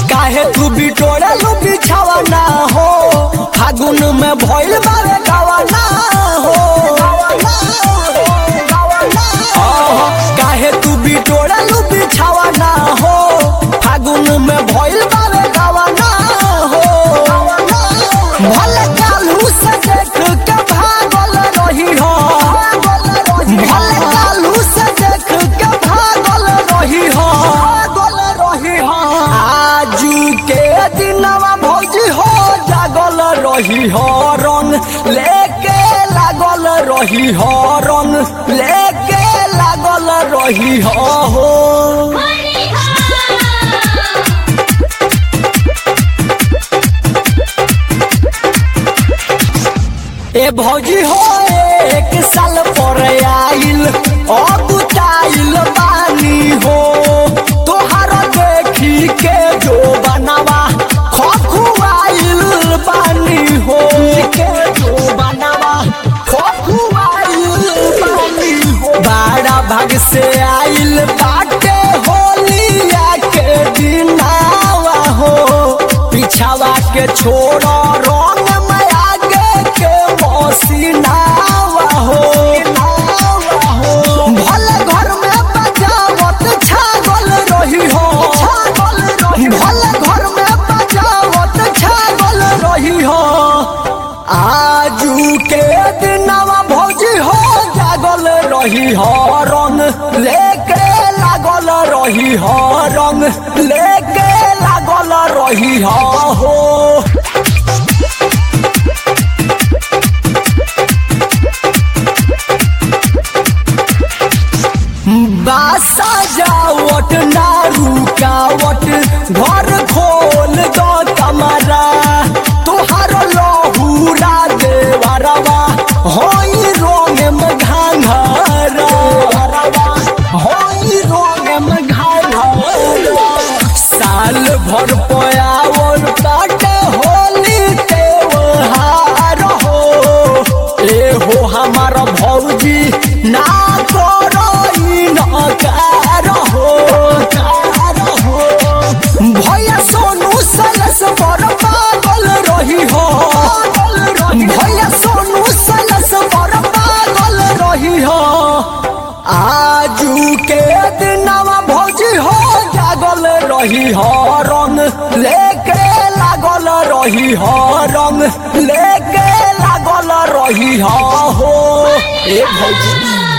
काहे तू बिटोरे लू बिछावा ना हो फागुन में भइल बारे गावाना हो आहा, काहे तू बिटोरे लू बिछावा ना हो फागुन में भइल बारे गावाना हो भले कालू से देख के भागल रही हो भले कालू से देख के भागल रही हो रही हो आजू के दिनवा भौजी हो जागल रही हो रंग लेके लागल रही हो रंग लेके लागल रही हो हो ए भौजी हो एक साल पर आइल अबुताइल बानी हो तोहार देखी के जो बनावा खखुआइल बानी हो के जो बनावा खखुआइल बानी हो बड़ा भाग से आइल बाटे होलिया के दिनावा हो पिछावा के छोड़ रंग में आगे के मसीनावा हो भले घर में बजावत छागल रही हो भले घर में बजावत छागल रही हो आजू के दिनवा भौजी हो जागल रही हो रंग लेके लागल रही हो रंग लेके लागल रही हो हो बासा जावट ना रुकावट घर खोल दो कमरा तुहार लहूरा देवरवा होई रोंग में घाघरा होई रोंग में घाघरा साल भर पयावल काटे होली त्योहार हो ए हो हमार भौजी ना करो इनकार हो कार हो भैया सोनू सलस पर पागल रही हो भैया सोनू सलस पर पागल रही हो आजू के दिनवा भौजी हो जागल रही हो रंग लेके लागल रही हो रंग लेके लागल रही हो हो ए भौजी